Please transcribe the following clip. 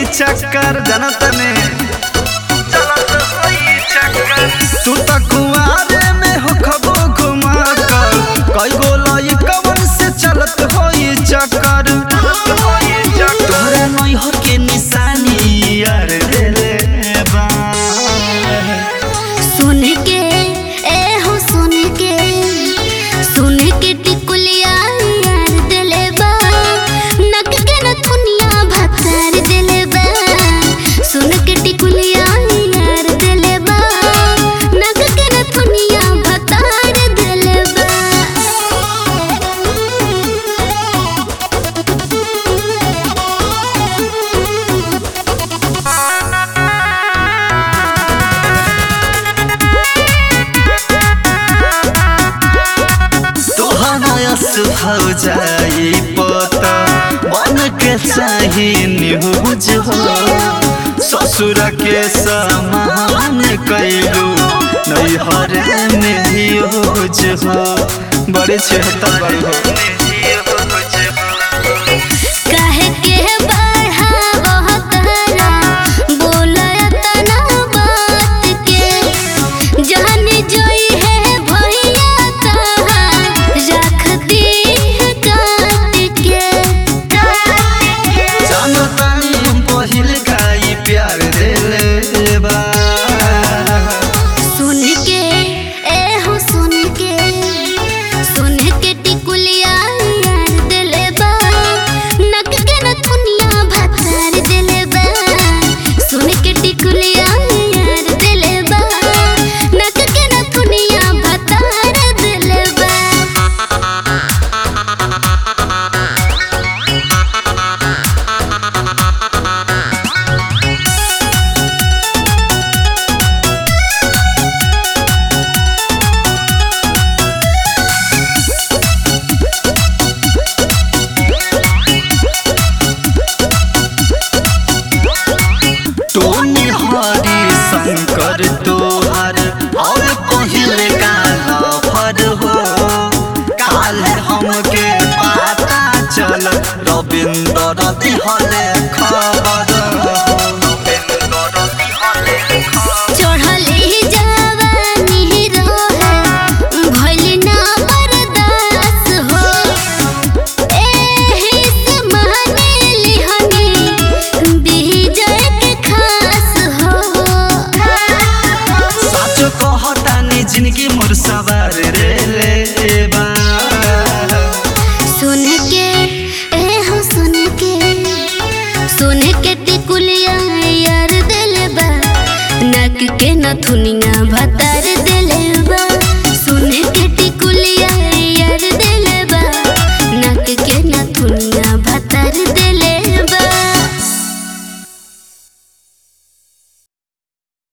चक्कर जनत में चलत होई चक्कर तू त कुआरे में हो खबो घुमा कर कई गो लइकवन से चलत होई चक्कर तोहरा नैहर के निशानी यार देले बा सुन के ए हो सुन के सुन के टिकुलिया यार दिले बा नक के न दुनिया भतार दिले बा सुन के टिकुलिया यार दिले बा नक के न दुनिया भतार दिले बा तोहरा सुहाव जाई पता बन के चाही न्यूज हो ससुर के समान कैलू नैहर में यूज हो बड़े छेहतर बड़ी हो काहे के बढ़ावह तहरा बोलय तना बात के जहन जोई है भैया तहार रख दी है काट के जानतानी हम पहिल खाई प्यार देले बा सुन के ए हो सुन के सुन के टिकुलिया यार दिले बा नक के न दुनिया भतार दिले बा सुन के टिकुलिया यार दिले बा नक के न दुनिया भतार दिले बा टोनी हरी शंकर तोहर और पहिल काला फर हो काल हमके पता चल रविंद्र दिहल